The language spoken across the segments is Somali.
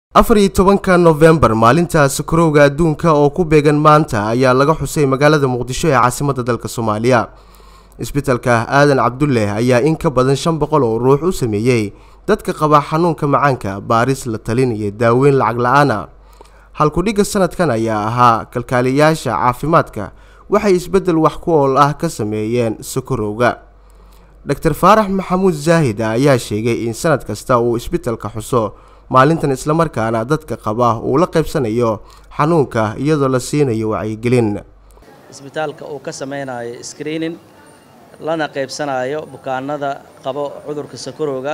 afar iyo tobanka nofembar maalinta sakarowga adduunka oo ku beegan maanta ayaa laga xusay magaalada muqdisho ee caasimadda dalka soomaaliya isbitalka aadan cabdulle ayaa in ka badan shan boqol oo ruux u sameeyey dadka qaba xanuunka macaanka baaris la talin iyo daaweyn lacag la-aana halkudhigga sanadkan ayaa ahaa kalkaaliyayaasha caafimaadka waxay isbeddel wax ku ool ah ka sameeyeen sakarowga dor faarax maxamuud zaahid ayaa sheegay in sanad kasta uu isbitalka xuso maalintan islamarkaana dadka qaba uu la qaybsanayo xanuunka iyadoo la siinayo wacyigelin isbitaalka uu ka samaynayo screening lana qaybsanayo bukaanada qabo cudurka sakarowga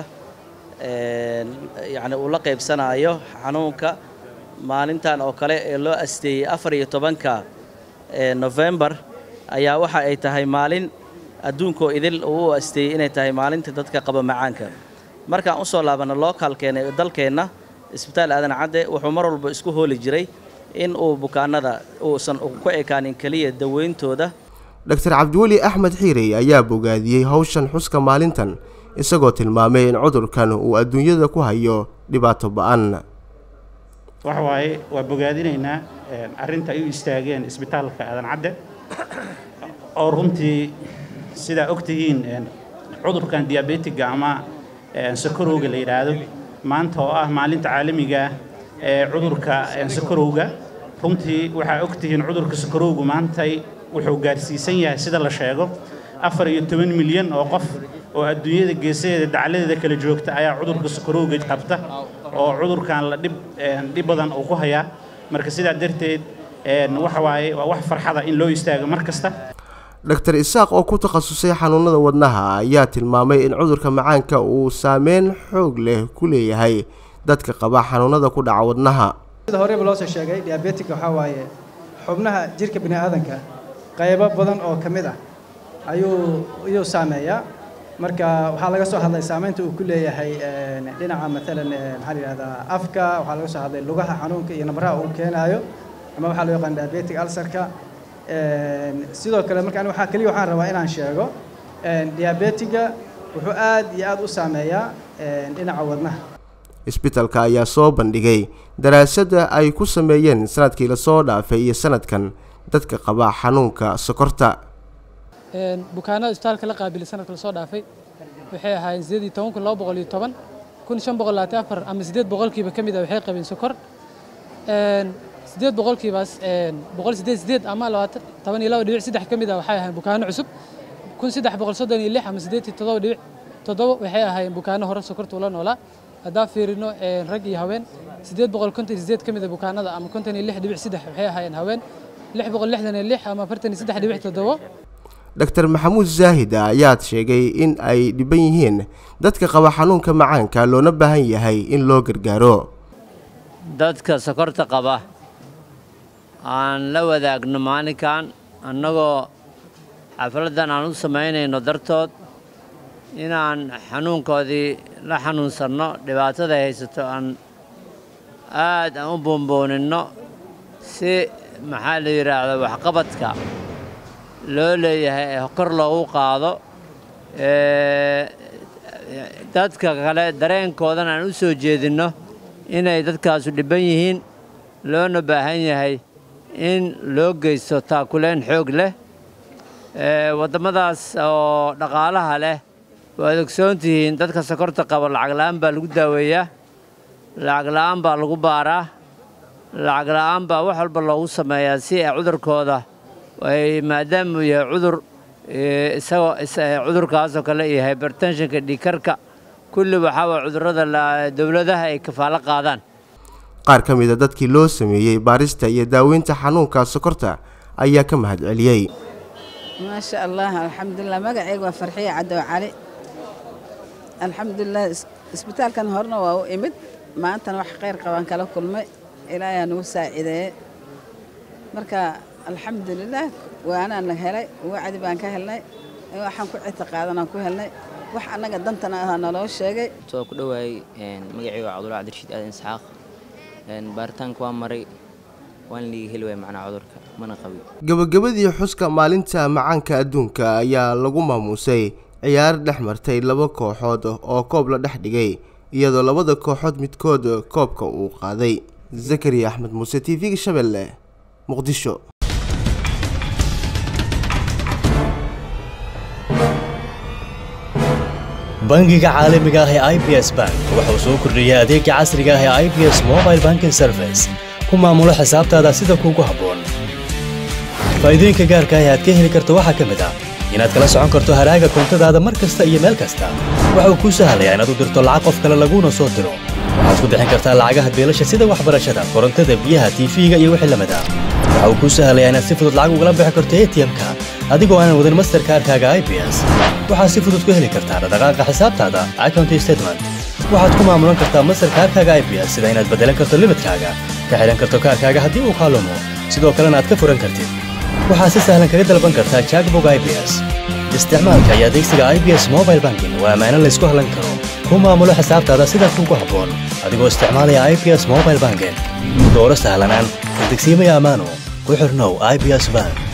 yacni uu la qaybsanayo xanuunka maalintan oo kale ee loo asteeyey afar iyo tobanka novembar ayaa waxa ay tahay maalin adduunkoo idil uu u asteeyey inay tahay maalinta dadka qaba macaanka markaan usoo laabanno lookaalkeena ee dalkeenna isbitaal aadan cadde wuxuu mar walba isku hooli jiray in uu bukaanada uusan ku ekaanin keliya daweyntooda dor cabdiweli axmed xiirey ayaa bogaadiyey howshan xuska maalintan isagoo tilmaamay in cudurkan uu adduunyada ku hayo dhibaato ba-an waxa waaye waa bogaadinaynaa arrinta ay u istaageen isbitaalka aadan cadde oo runtii sidaa og tihiin cudurkan diabetiga ama sakarowga la yidhaahdo maanta oo ah maalinta caalamiga ee cudurka sakarowga runtii waxaa og tihiin cudurka sakarowgu maantay wuxuu gaarsiisan yahay sida la sheego afar iyo toban milyan oo qof oo adduunyada geesaheeda dacladeeda kala joogta ayaa cudurka sakarowga qabta oo cudurkan la dhib dhib badan uu ku hayaa marka sidaa darteed waxa waaye waa wax farxada in loo istaago mar kasta dor isaaq oo ku takhasusay xanuunada wadnaha ayaa tilmaamay in cudurka macaanka uu saameyn xoog leh ku leeyahay dadka qaba xanuunada ku dhaca wadnaha sida horeyba loo soo sheegay diabetic waxaa waaye xubnaha jirka bini aadanka qaybo badan oo ka mid ah ayuu ayuu saameeyaa marka waxaa laga soo hadlay saameynta uu ku leeyahay dhinaca maalan maxaa la yidhahdaa afka waxaa laga soo hadlay lugaha xanuunka iyo nabaraha uu keenaayo ama waxaa loo yaqaan diabetic alsarka sidoo kale marka ani waxaa keliya waxaan rabaa inaan sheego diabetiga wuxuu aad iyo aad u saameeyaa dhinaca wadnaha isbitalka ayaa soo bandhigay daraasadda ay ku sameeyeen sanadkii lasoo dhaafay iyo sanadkan dadka qaba xanuunka sokorta bukaanada isbitaalka la qaabilay sanadka lasoo dhaafay waxay ahaayeen sideed iyo toban kun laba boqol iyo toban kun shan boqol labaatan afar ama siddeed boqolkiiba ka mid ah waxay qabeen sokor siddeed boqolkiibaas boqol siddeed siddeed ama labaatan toban iyo laba dhibic saddex ka mid ah waxay ahaayeen bukaano cusub kun saddex boqol soddon iyo lix ama siddeed iyo toddoba dhibic toddoba waxay ahaayeen bukaano hore sokorta ula noolaa haddaan fiirino rag iyo haween siddeed boqol konton iyo siddeed ka mid ah bukaanada ama konton iyo lix dhibic saddex waxay ahaayeen haween lix boqol lixdan iyo lix ama afartan iyo saddex dhibic toddoba dor maxamuud zaahid ayaad sheegay in ay dhiban yihiin dadka qaba xanuunka macaanka loona baahan yahay in loo gargaaro dadka sokorta qaba aan la wadaagno maalinkan annagoo xafladdan aan u samaynayno dartood inaan xanuunkoodii la xanuunsanno dhibaatada haysato aan aad aan u boonbooninno si maxaa la yidhaahda waxqabadka loo leeyahay ee kor loogu qaado dadka kale dareenkoodana aan u soo jeedinno inay dadkaasu dhibban yihiin loona baahan yahay in loo geysto taakuleen xoog leh waddamadaas oo dhaqaalaha leh waad ogsoon tihiin dadka sokorta qaba lacag la'aan baa lagu daaweeyaa lacag la'aan baa lagu baaraa lacag la'aan baa wax walba loogu sameeyaa si ay cudurkooda ay maadaama uu yahay cudur isagoo cudurkaasoo kale iyo hybertenshinka dhiikarka kulli waxaa waa cudurrada dowladaha ay kafaalo qaadaan qaar ka mid a dadkii loo sameeyey baarista iyo daaweynta xanuunka sokorta ayaa ka mahad celiyey maasha allah alxamdulilah magacayga waa farxiye caddow cali alxamdulilah isbitaalkan horena waa u imid maantana wax khayr qabaan kala kulmay ilaahaa nagu saacideeye marka alxamdulilah waanaan la helay wacdi baan ka helnay waxaan ku citiqaadanaan ku helnay wax annaga dantana ahaa naloo sheegay soo ku dhowaayey magacayga waa cabdulla cabdirashiid aadan isxaaq baaritaanka waa maray waan liiga heli waaya macnaa cudurka mana qabi gabagabadii xuska maalinta macaanka adduunka ayaa lagu maamuusay ciyaar dhex martay laba kooxood oo koob la dhex dhigay iyadoo labada kooxood midkood koobka uu qaaday zakariya axmed muuse t v-ga shabeelle muqdisho bangiga caalamiga ah ee i b s bank wuxuu soo kordhiyey adeega casriga ah ee i b s mobile banking service ku maamulo xisaabtaada sida kuugu habboon faa'iidooyinka gaarka ah ee aad ka heli karto waxaa ka mid ah inaad kala socon karto haraaga koontadaada mar kasta iyo meel kasta waxa uu kuu sahlayaa inaad u dirto lacag qof kale laguuna soo diro waxaad ku bixin kartaa lacagaha beelasha sida waxbarashada korontada biyaha tiifiga iyo wixii lamid ah waxa uu kuu sahlayaa inaad si fudud lacag ugala bixi karto atm-ka adigoo aanan wadin masterkaarkaaga i b s waxaad si fudud ku heli kartaa dhaqdhaqaaqa xisaabtaada account statement waxaad ku maamulan kartaa masterkaarkaaga i b s sida inaad beddelan karto limidkaaga ka xidhan karto kaarkaaga haddii uu kaalumo sidoo kalena aad ka furan kartid waxaad si sahlan kaga dalban kartaa jackbog i b s isticmaalka iyo adeegsiga i b s mobile banking waa ammaano laysku hallan karo ku maamulo xisaabtaada sida kuugu habboon adigoo isticmaalaya i b s mobile banking dooro sahlanaan kadegsiimaya ammaano ku xirnow i b s bank